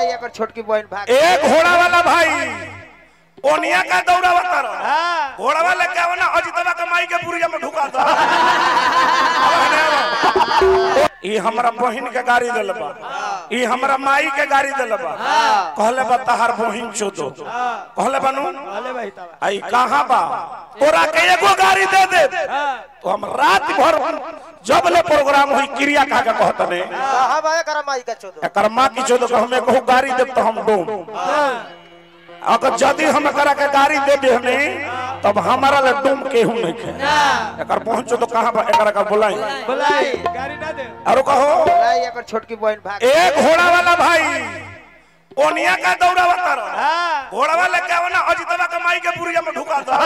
लाई एकर छोटकी बहन भाग एक घोड़ा वाला भाई ओनिया का दौड़ा बता हाँ घोड़ा वाला क्या बना अजितवा के माई के पुरिया में ढुका दो ई हमरा बहिन के गाड़ी दिल बा ई हमरा माई के गाड़ी दिल बा कहले बा तहार बहिन चोदो कहले बनू अले भाई तबा आई कहां बा तोरा के एगो गाड़ी दे दे तो हम रात भर जब ले प्रोग्राम हुई क्रिया का के कहत ने साहब आए करा माई का चोदो एकर मां की चोदो के हमें कहू गाड़ी दे तो हम डूब अगर यदि हम एकरा के गाड़ी दे दे हमें तब हमारा ले डूम केहू नहीं खे एकर पहुंचो तो कहां बा एकरा का बुलाई बुलाई गाड़ी ना दे और कहो लाई एकर छोटकी बहन भाग एक घोड़ा वाला भाई ओनिया का दौड़ा बता हाँ घोड़ा वाला क्या बना अजितवा के माई के पुरिया में ढुका दो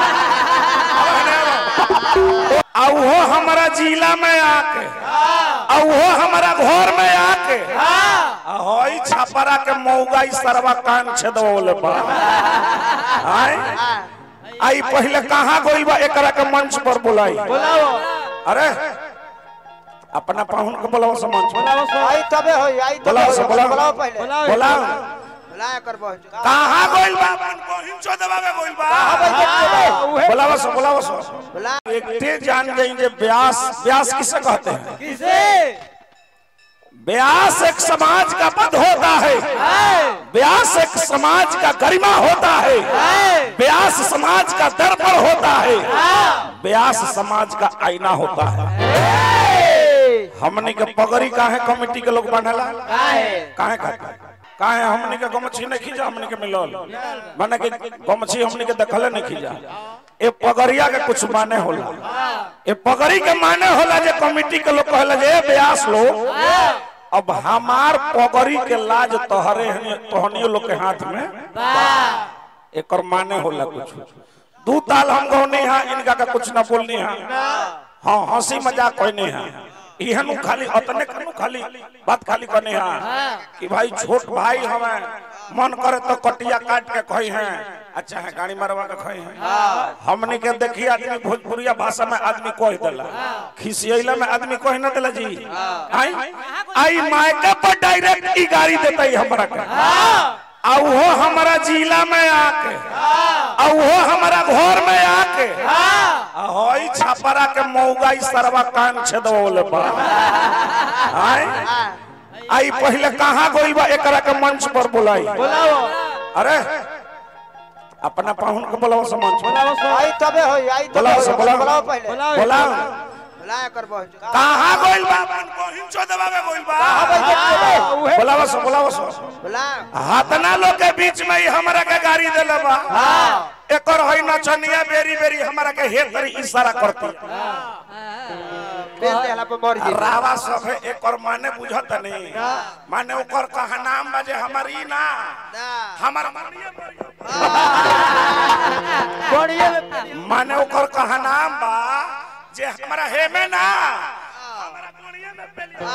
आ वो हमारा जिला में आके आ वो हमारा घर में आके आ होई छपरा के मौगा ई सरवा कान छेदवले बा आय आई पहले कहां गइल बा एकरा के मंच पर बुलाई बुलाओ अरे अपना पाहुन के बुलाओ से मंच पर बुलाओ सो आई तबे होई आई तबे बुलाओ से होई। बुलाओ बुलाओ पहले बुलाओ बुलाओ ला एकर बहन चोदो कहां गइल बा अपन बहिन चोदवा में गइल बा हाँ, उहे बुलाओ से बुलाओ से बुला एकटे जान गई जे व्यास व्यास किसे कहते हैं किसे व्यास एक समाज का पद होता है व्यास एक समाज का गरिमा होता है व्यास समाज का दर्पण होता है व्यास समाज का आईना होता है हमने के पगड़ी काहे कमेटी के लोग बांधला काहे काहे काहे हमने के गमछी नहीं खींचा हमने के मिलल माने के गमछी हमने के देखले नहीं खींचा ए पगड़िया के कुछ माने होला ए पगड़ी के माने होला जे कमेटी के लोग कहला जे ए व्यास लोग अब हमार पगड़ी के लाज तोहरे तोहनियो लोग के हाथ में एकर माने होला कुछ दू ताल हम गौनी हा इनका का कुछ ना बोलनी हा हाँ हंसी मजाक कहने हा इहनु खाली अतने कनु खाली बात खाली कहने हा कि भाई छोट भाई हमें मन करे तो कटिया काट के कही हैं अच्छा है गाड़ी मारवा के कही हैं हमने के देखी आदमी भोजपुरिया भाषा में आदमी कह देला खिसियला में आदमी कह ना देला जी आई आई मायके पर डायरेक्ट ई गाड़ी देता ही हमरा के आ वो हमारा जिला में आके आ वो हमारा घर में आके आ होई छपरा के मौगा ई सरवा कान छेदवले बा आय आई पहले कहां गइल बा एकरा के मंच पर बुलाई बुलाओ अरे अपना पाहुन के बुलाओ से मंच पर बुलाओ सो आई तबे होई आई तबे बुलाओ से होई। बुलाओ। बुलाओ पहले बुलाओ बुलाओ ला एकर बहन चोदो कहां गइल बा अपन बहिन चोदवा में गइल बा हाँ, उहे बुलाओ से बुलाओ से बुला हाथना लोग के बीच में ही हमरा के गाड़ी देले बा एकर है नचनिया बेरी बेरी हमरा के हे करी इशारा करती बेल देहला पे मर जी रावा सब है एकर माने बुझत नहीं माने ओकर कहा नाम बाजे हमर ई ना ना हमर मनिए मरियो। बढ़िया माने ओकर कहा नाम बा जे हमरा हे में ना हमरा मनिए में पेलियो।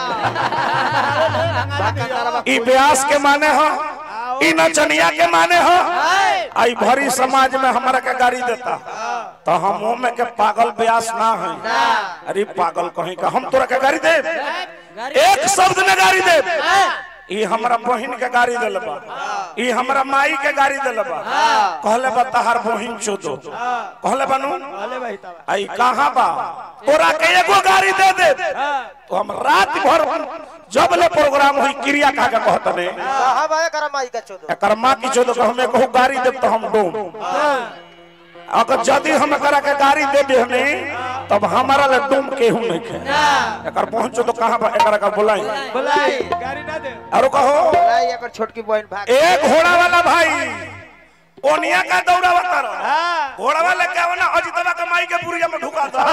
बाका तारा ई व्यास के माने हो ई नचनिया के माने हो आई भरी समाज में हमरा के गाड़ी देता तो हम मुंह में के पागल व्यास ना है अरे पागल कहीं का हम तोरा के गाड़ी दे एक शब्द में गाड़ी दे ई हमरा बहिन के गाड़ी दिल बा ई हमरा माई के गाड़ी दिल बा कहले बा तहार बहिन चोदो कहले बनू अले भाई तबा आई कहां बा तोरा के एगो गाड़ी दे दे तो हम रात भर जब ले प्रोग्राम हुई क्रिया का के कहत ने साहब आए करा माई का चोदो एकर मां की चोदो के हमें कहू गाड़ी दे तो हम डूब अगर यदि हम एकरा के गाड़ी दे दे हमें तब हमारा ले डूम केहू नहीं खे एकर पहुंचो तो कहां बा एकरा का बुलाई बुलाई गाड़ी ना दे और कहो लाई एकर छोटकी बहन भाग एक घोड़ा वाला भाई ओनिया का दौड़ा बता हाँ घोड़ा वाला क्या बना अजितवा के माई के पुरिया में ढुका दो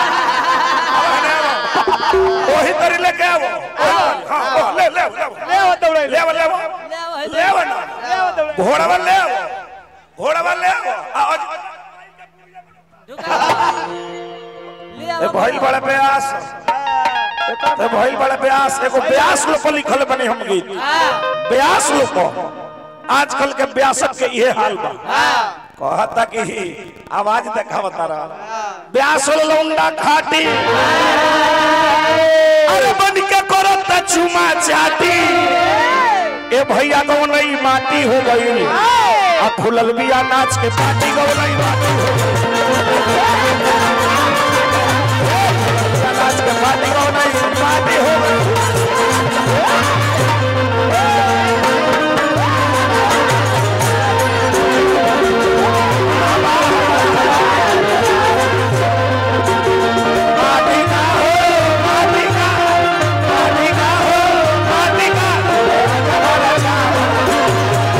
वही तरी लेके आवो हाँ, हाँ, ले ले ले ले वो दौड़े ले ले ले ले ना ले वो दौड़े घोड़ा वाला ले आवो घोड़ा वाला ले आवो आ, अज- ए भइल बड़ा प्रयास ए भइल बड़ा प्रयास एगो ब्यास लोग पर लिखल बने हम गीत ब्यास लोग पर आजकल के ब्यासक के ये हाल बा कहता कि आवाज देखावता रहा ब्यास लौंडा खाटी अरे बन के करत चुमा चाटी ए के भैया गौनई माटी हो गई आ खुलल बिया नाच के पार्टी गौनई माटी हो गई नाच के पार्टी गौनई माटी हो गई माटी का हो माटी का माटी का हो माटी का हमारा चाह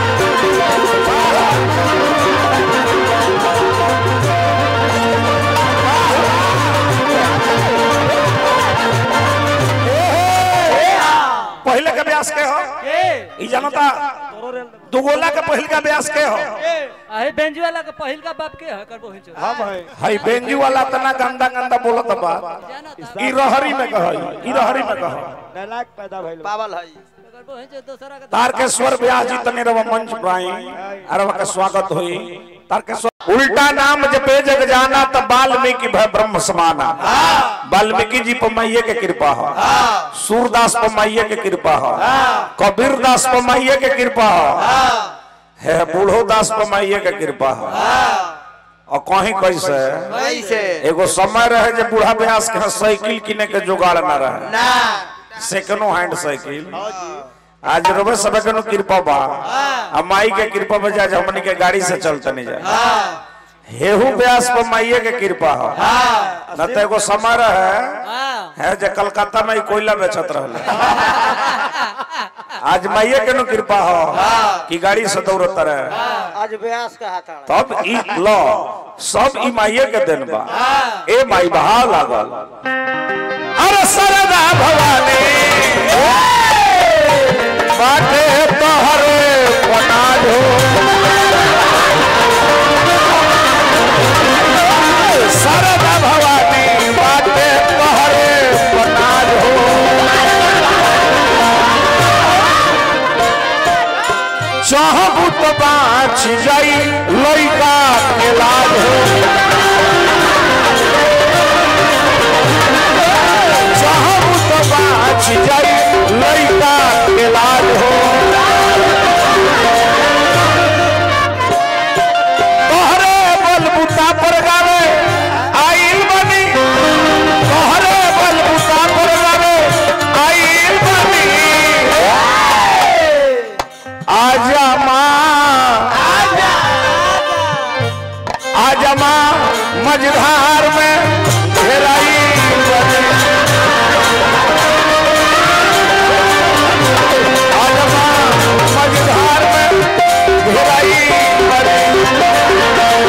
पहले के ब्यास के हो के ई जनता दुगोला के पहिल का ब्यास के हो के आहे बेंजी वाला के पहिल का बाप के है करबो हिचो हम है हई बेंजू वाला तना गंदा गंदा बोलत बा जाना था ई रहरी में कहई ई रहरी में कह नलाक पैदा भइल बा। पावल है करबो हिचो दूसरा के तारकेश्वर ब्यास जी तने रव मंच पाई अरवा का स्वागत होई तारकेश्वर उल्टा नाम जपे जग जाना त वाल्मीकि भय ब्रह्म समाना वाल्मीकि जी पर मैये के कृपा हो सूरदास पर मैये के कृपा हो कबीर दास पर मैये के कृपा हो है बूढ़ो दास पर मैये के कृपा हो और कहीं कैसे कैसे एगो समय रहे जे बूढ़ा ब्यास के साइकिल किने के जुगाड़ ना रहे ना सेकंडो हैंड साइकिल आज रोबे सब के कृपा बा आ माई के कृपा बजा आज हमनी के गाड़ी से चलते नहीं जाए हेहू ब्यास पर माइये के कृपा हो न तो एगो समय रहे हां है जे कलकत्ता में ही कोयला बेचत रहले आज माइये के नु कृपा हो कि गाड़ी से दौड़त रहे आज व्यास का हाथ तब ई लो सब ई माइये के देन बा ए माई बहा लागल अरे सरदा भवानी बाटे तोहरे बनाज हो सरदा भवानी बाटे तोहरे बनाज हो चाहबू तो बाँच जाई लइका के लाज हो चाहबू तो बाँच जाई लइका के लाज हो तोहरे बलबूता पर गावे आइल बनी तोहरे बलबूता पर गावे आइल बनी आजा माँ आजा माँ मझधार में घेराई बनी। आजा माँ मझधार में घेराई बनी।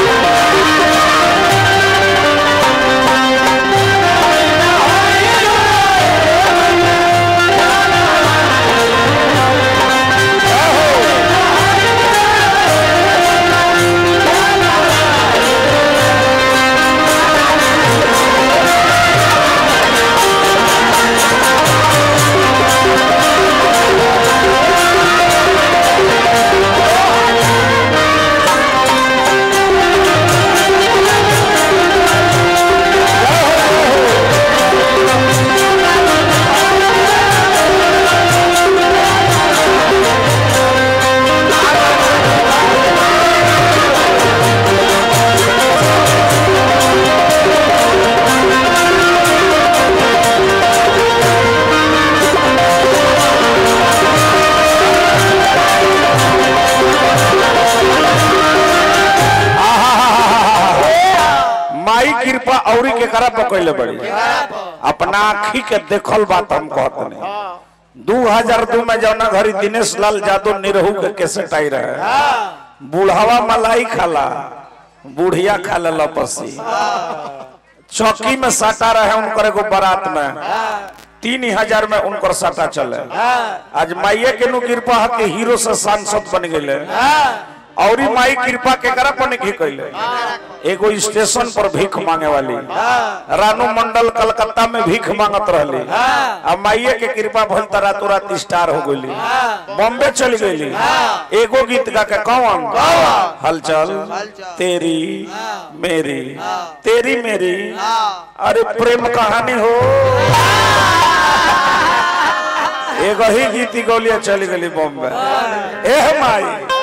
माई कृपा औरी के करा पकड़ले बड़ी अपना आखी के देखल बात हम कहत नहीं दू हजार दू में जौना घड़ी दिनेश लाल यादव निरहू के कैसेट आई रहे बूढ़ावा मलाई खाला बुढ़िया खा ले लपसी चौकी में साटा रहे उनकर एगो बारात में तीन हजार में उनकर साटा चले आज माइये के नु कृपा है कि हीरो से सांसद बन गए और माई कृपा के करा पर नहीं कैले एगो स्टेशन पर भीख मांगे वाली रानू मंडल कलकत्ता में भीख मांगत रहली आ माइये के कृपा भइल त रातों रात स्टार हो गईली बॉम्बे चल गईली एगो गीत गा के कौन हलचल तेरी मेरी तेरी मेरी अरे प्रेम कहानी हो एगो ही गीत गौलिया चली गली बॉम्बे एह माई